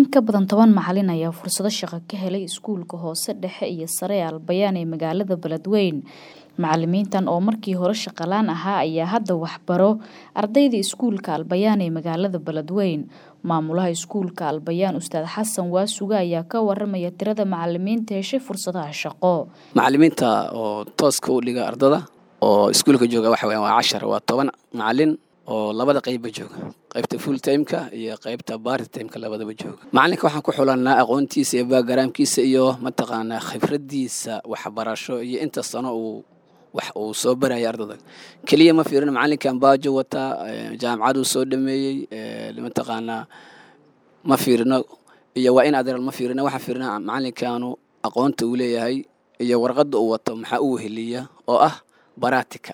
ka badan toban macalin ayaa fursado shaqo ka helay iskuulka hoose dhexe iyo sare ee albayaan ee magaalada beledweyn macalimiintan oo markii hore shaqalaan ahaa ayaa hadda waxbaro ardayda iskuulka albayaan ee magaalada beledweyn maamulaha iskuulka albayaan ustaad xasan waasuga ayaa ka waramaya tirada macalimiinta heshay fursadaha shaqo macalimiinta oo tooska u dhiga ardada oo iskuulka jooga waxa weyan waa cashar waa toban macalin oo labada qeybba jooga qaybta full timeka iyo qaybta bari timeka labadaba jooga macalinka waxaan ku xulanaa aqoontiisa iyo baagaraamkiisa iyo mataqaanaa khibradiisa waxbarasho iyo inta sano uu wax uu soo baraya ardada keliya ma fiirino macalinkan baajo wataa jaamacaduu soo dhameeyey mataqaanaa ma fiirino iyo waa in adeeral ma fiirino waxaan fiirina macalinkanu aqoonta uu leeyahay iyo warqadda uu wato maxaa u weheliya oo ah baratika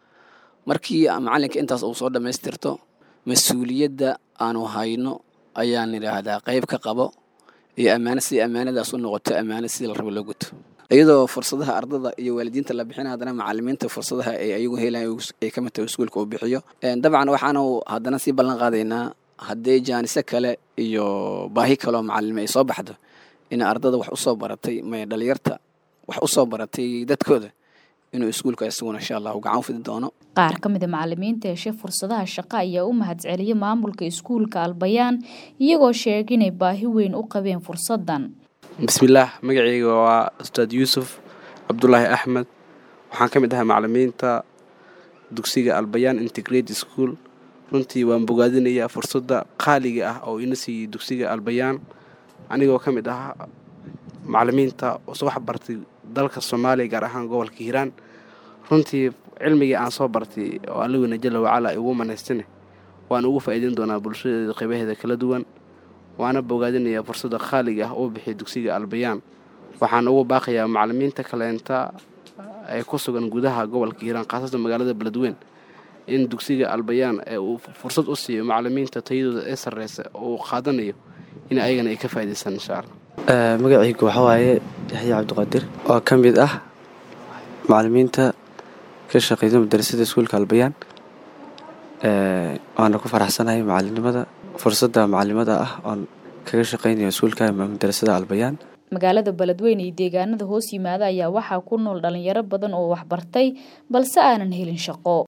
markii macalinka intaas uu soo dhammaystirto mas-uuliyadda aanu hayno ayaan idhaahdaa qayb ka qabo iyo ammaano si ammaanadaas u noqoto ammaano sidii la rabo loo guto iyadoo fursadaha ardada iyo waalidiinta la bixina haddana macalimiinta fursadaha ay ayagu helaan ay ka mid tahay iskuulka uu bixiyo dabcan waxaanu haddana sii ballan qaadaynaa haddii jaaniso kale iyo baahi kaleoo macalime ay soo baxdo in ardada wax usoo baratay may dhalinyarta wax usoo baratay dadkooda inuu iskuulka isaguna insha allah gacan u fidi doono qaar ka mid a macalimiinta heshay fursadaha shaqo ayaa u mahadceliyay maamulka iskuulka albayaan iyagoo sheegay inay baahi weyn u qabeen fursadan bismillaah magacayga waa ustaad yuusuf cabdulaahi axmed waxaan ka mid ahaa macalimiinta dugsiga albayaan integrate school runtii waan bogaadinayaa fursadda qaaliga ah oo ina siiyey dugsiga albayaan anigoo ka mid ahaa macalimiinta soo wax bartay dalka soomaaliya gaar ahaan gobolka hiiraan runtii cilmigii aan soo bartay oo allaweyna jalla wacala igu manaystane waan ugu faa'iideyn doonaa bulshadeeda qaybaheeda kala duwan waana bogaadinayaa fursadda qaaliga ah uu bixiya dugsiga albayaan waxaan ugu baaqayaa macalimiinta kaleenta ee ku sugan gudaha gobolka hiiraan khaasatan magaalada beledweyn in dugsiga albayaan ee uu fursad u siiyo macalimiinta tayadooda ee sarreysa uu qaadanayo in ayagana ay ka faa'idaystaan insha allah magacaygu waxaa waaye yaxya cabdiqaadir oo ka mid ah macalimiinta ka shaqeysa madarasada iskuulka albayaan waana ku faraxsanahay macalinimada fursadda macalimada ah oon kaga shaqeynayo iskuulka madarasada albayaan magaalada beledweyne iyo deegaanada hoos yimaada ayaa waxaa ku nool dhalinyaro badan oo waxbartay balse aanan helin shaqo